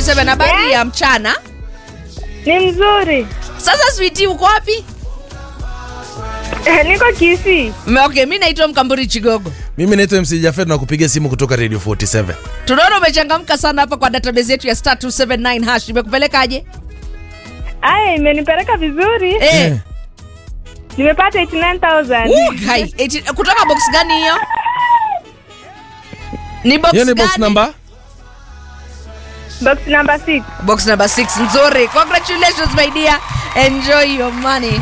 47 habari ya mchana Ni mzuri. sasa switi uko wapi Niko Kisii. M- okay mi naitwa mkamburi chigogo mimi naitwa mc jafet na kupigia simu kutoka radio 47 tunaona umechangamka sana hapa kwa database yetu ya star 279 hash imekupelekaje Aya, imenipeleka vizuri. eh. Nimepata 89000. Uh, hai. Eti, kutoka box gani hiyo ni box hiyo ni box gani? number Box number 6. box number 6 nzuri congratulations my dear enjoy your money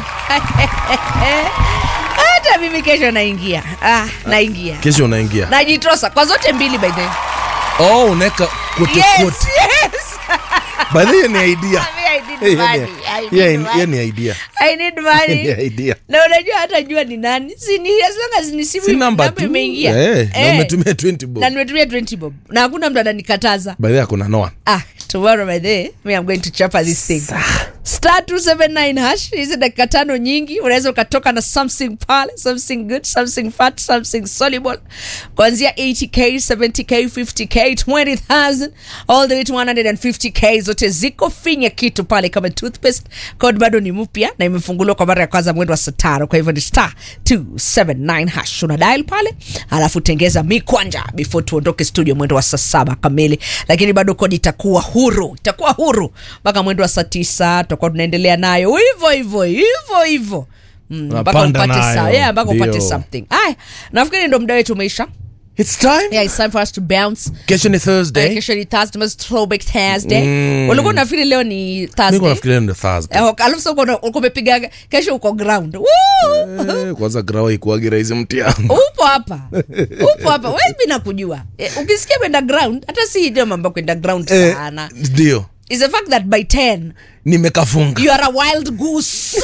hata mimi kesho naingia ah, naingia kesho unaingia najitosa kwa zote mbili by the way. oh unaweka kote yes, kote yes. by the way, hiyo ni idea I need Hiyo money. ni- I need hiyo ni- money. hiyo ni idea I need Hiyo money. ni idea na unajua hata jua ni nani si ni as long as ni simu si namba namba tu imeingia Eh, na Eh. umetumia 20 bob na nimetumia 20 bob na hakuna mtu ananikataza by the way kuna no one ah tomorrow by the way, me i'm going to chapa this thing star 279 hash hizi dakika tano nyingi unaweza ukatoka na something pale something good something fat something soluble kuanzia 80k 70k 50k 20000 all the way to 150k zote ziko finya kitu pale kama toothpaste code bado ni mpya na imefunguliwa kwa mara ya kwanza mwendo wa saa tano kwa hivyo ni star 279 hash una dial pale alafu tengeza mikwanja before tuondoke studio mwendo wa saa saba kamili lakini bado kodi itakuwa huru itakuwa huru mpaka mwendo wa saa tisa tutakuwa tunaendelea nayo hivyo hivyo hivyo hivyo Mm, mpaka Unapanda upate nayo. sa- yeah, mpaka upate Ndio. something aya nafikiri ndo muda wetu umeisha it's time yeah, it's time for us to bounce kesho ni Eh, thursday kesho ni thursday mas throwback thursday Mm. ulikuwa unafikiri leo ni mimi thursday nafikiria ni thursday Eh, alafu sasa uko- uko umepiga kesho uko ground Woo! Eh, kwanza grawa ikuagi rahisi mtiani upo hapa upo hapa webi nakujua eh, ukisikia kwenda ground hata si ndio mambo ya kwenda ground sana ndio is the fact that by 10 nimekafunga you are a wild goose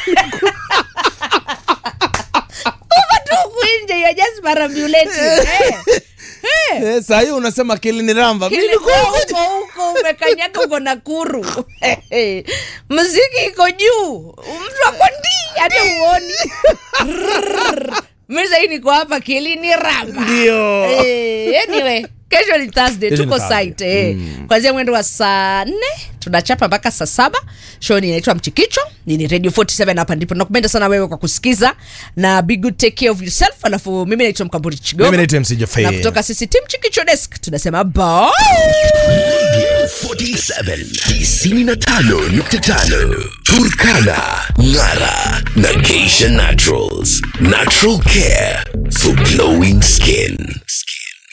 uko tu huku nje you are just perambulating eh. Eh. Eh, saa hiyo unasema kilini ramba Kile- huko huko umekanyaga uko nakuru mziki iko juu mtu ako ndi hata uoni mi sahii niko hapa kilini ramba ndio Eh, anyway kesho ni thursday Kesho ni tuko Thursday. site eh. kwanzia mwendo wa saa nne tunachapa mpaka saa saba show ni inaitwa mchikicho nini radio 47 hapa ndipo nakupenda sana wewe kwa kusikiza na be good take care of yourself alafu mimi naitwa mkamburi chigogo mimi naitwa mc na jafet kutoka sisi tim chikicho desk tunasema bye 47 95.5 Turkana Ngara na Geisha Naturals Natural care for glowing skin